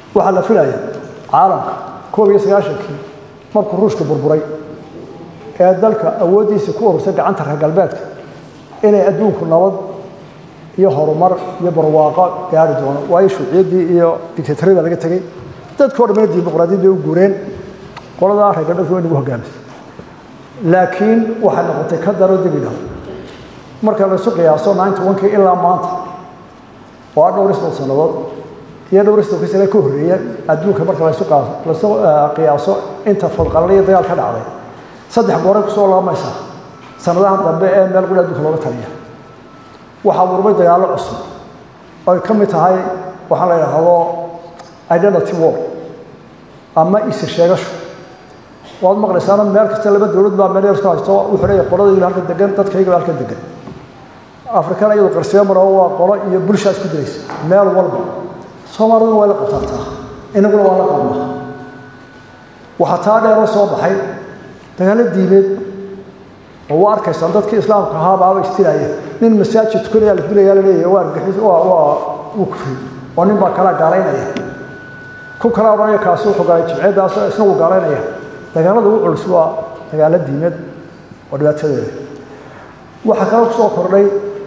waxaa la filaya caalamka koob iyo sagaashankii markuu ruushka burburay ee dalka awooddiisii ku urursay gacanta reer galbeedka inay adduunku nabad iyo horumar iyo barwaaqo gaari doono waayo shuuciyaddii iyo dictatoriyada laga tegey dadkii o dhamana dimuqraadiyad bay u guureen qoladaa reer galbeedka way nagu hogaamisay laakiin waxay noqotay ka daro dibidha marka laysu qiyaaso ninety onkii ilaa maanta oo ah dhowr isbal sannadood iyo dhowr isbal sane ka horreeya adduunka marka laysu laysu qiyaaso inta fadqalala iyo dagaal ka dhacday saddex gooray kusoo laamaysaa sanadahan dambe ee meel quri adduunka looga taliya waxaa murmay dagaallo cusub oy ka mid tahay waxaa la yidhaahdo identity war ama isa sheegasho waad maqlaysaana meel kasta laba dowlad baa meel yarka haysto wuxuu leeyahay qoladayga halka degan dadkayga halka degan afrikana iyadu qarsiyo maro waa qolo iyo bulshaa isku diraysa meel walba soomaaliduna waa la qabtaataa inaguna waa la qabnaa waxaa taa dheero soo baxay dagaallo diimeed oo waa arkaysaan dadkii islaamka ahaa baaba istilaya nin masaajid tukanaya la dilaya la leeyahay waa argixis waa waa wuu kufri oo nin baa kala gaalaynaya ku kala odhanaya kaasi wuxuu galay jimceeddaas isna wuu gaalaynaya dagaalada ugu culus waa dagaallo diimeed oo dhibaatadeeda waxaa kaloo ku soo kordhay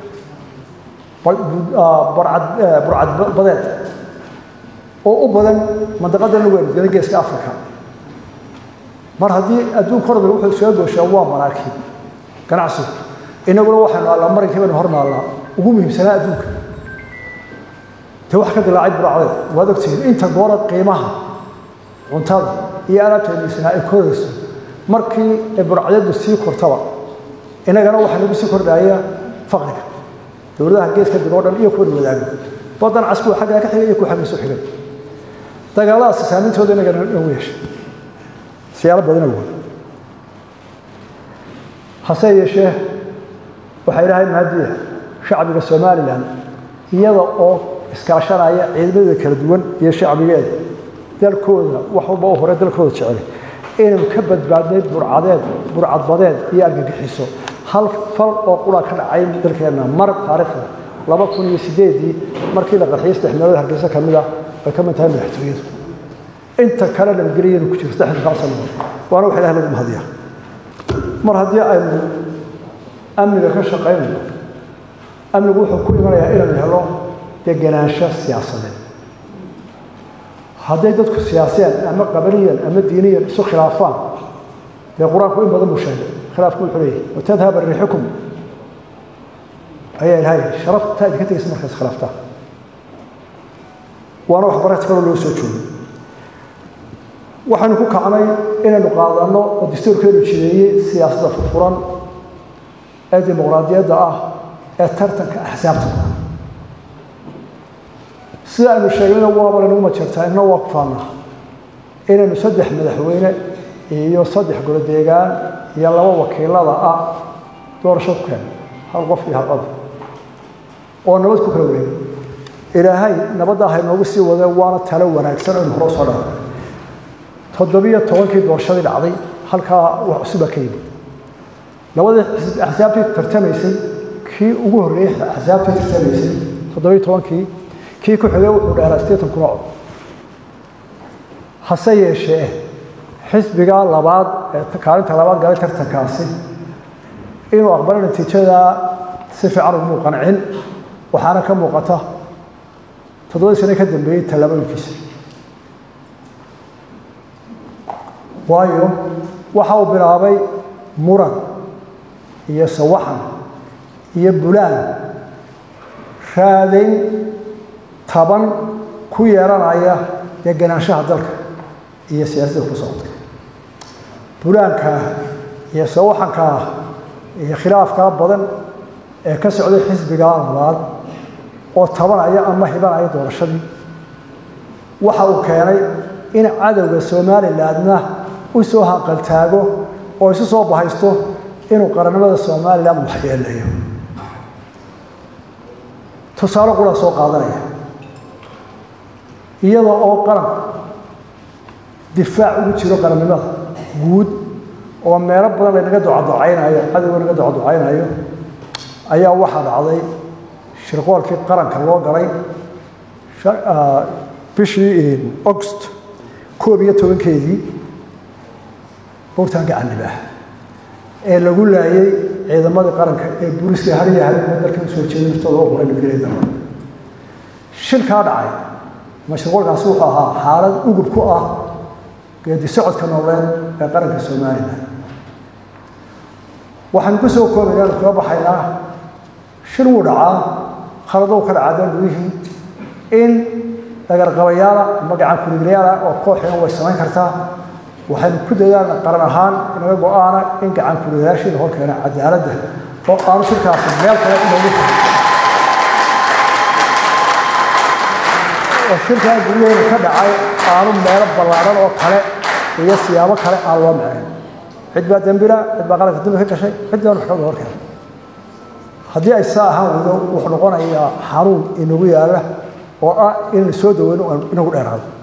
burcad burcad badeed oo u badan mandaqada lagu ergada geeska africa mar haddii adduunka horda wuxuu soo gooshaa waa maraakiib ganacsigu inaguna waxaynu allaa marankii baynu hornaallaa ugu muhiimsanaa adduunka dee wax ka dilaacay burcadeed waad ogtihiin inta goora qiimaha cuntada iyo alaabteediisana ay korayso markii ay burcadeedu sii kortaba inagana waxaa nagu sii kordhaya faqriga dowladaha geeska dib oo dhan iyo kuwa wadaaga badan cas kuwa xaggaa ka xigay iyo kuwa xagga soo xigay dagaaladaasi saameyntooda inagana nagu yeeshay siyaalo badan awood hase yeeshee waxaa ilaahay mahadiya shacbiga somalilan iyada oo iskaashanaya ciidamada kala duwan iyo shacbigeeda dalkooda wax walba u hore dalkooda jecel inaynu ka badbaadnay burcadeed burcadbadeed iyo argagixiso hal fal oo qura ka dhacay dalkeenna mar taariikhda laba kun iyo sideedii markii la qarxiyay saddex meelood hargeysa ka mid ah ay ka mid tahay madaxtooyadu inta kale nabadgelyanu ku jirto saddexda sano waana wax ilaah lagu mahadiyaa mar haddii aynu amniga ka shaqaynayno amnigu wuxuu ku imanayaa inaynu helo degenaansho siyaasadeed hadday dadku siyaasiyaan ama qabaliyan ama diiniyan isu khilaafaan dee qur-aanku in badan buu sheegay khilaafku wuxuu leeyahay watadhaba riixukum ayaa ilahay sharaftaa idinka tegaysa markaas khilaaftaa waana wax barati kaloo loo soo joogay waxaynu ku kacnay inaynu qaadanno oo dastuurkeenu jideeyey siyaasadda furfuran ee dimuqraadiyadda ah ee tartanka axsaabta badan sida aynu sheegnayna waaba laynagu majeertaa inna waa ku faannaa inaynu saddex madaxweyne iyo saddex golodeegaan iyo laba wakiilada ah doorasho ku keeno hal qof iyo hal cod oo nabad ku kala wareega ilaahay nabadda haynoogu sii wadee waana talo wanaagsan aynu hore usoo dhaafay toddobiyo tobankii doorashadii dhacday halkaa wax cusuba ka yimid labadii axsaabtii tartamaysay kii ugu horreeyey axsaabtii tartamaysay toddobiyo tobankii kii ku xigay wuxuu dheeraa sideetan kuna cod hase yeeshee xisbiga labaad ee kaalinta labaad galay tartankaasi inuu aqbalo natiijadaa si fiican ugumuu qancin waxaana ka muuqata toddobadii sane ka dambeeyey tallaabooyinkiisa waayo waxa uu bilaabay muran iyo sawaxan iyo bulaan raadayn taban ku yeeranaya degenaanshaha dalka iyo siyaasadda ku socota bulaankaa iyo sawaxankaa iyo khilaafkaa badan ee ka socday xisbigaa labaad oo tabanaya ama hibanaya doorashadii waxa uu keenay in cadowga somalilandna u soo hanqaltaago oo isu soo bahaysto inuu qarannimada somalilan waxyeeleeyo tusaale qura soo qaadanaya iyada oo qaran difaac ugu jiro qarannimada guud oo meelo badan laynaga ducaducaynayo cadowga naga ducaducaynayo ayaa waxaa dhacday shirqoolkii qaranka loo galay bishii august koob iyo tobankeedii buurtaan gacanib ah ee lagu laayay ciidamadii qaranka ee booliiska hariya hariya dalkan soo jeeda naftooda oo huray nabgeeda shilkaa dhacay mashruuckaasi wuxuu ahaa xaalad ugub ku ah geedi socodka nooleed ee qaranka somalilan waxaanu ku soo koobaynaan kaga baxaynaa shil wuu dhacaa khaladow ka dhacaa dal gudihii in dhagarqabayaala ama gacan kuliglayaala oo kooxina way samayn kartaa waxaynu ku dadaalna qaran ahaan inaga go-aana in gacan kuliglayaashiina hor keena cadaaladda oo aanu shirkaasi meel kale inoogu tahay oo shirkaa guryaheena ka dhacay aanu meelo ballaaran oo kale iyo siyaabo kale aan loo macayn cid baa dembila cid baa qaranka dambi ka gashay cid baan waxooga hor keena haddii ay saa ahaan weydo wuxuu noqonayaa xanuun inagu yaala oo ah inaynu soo daweyno inagu dheeraado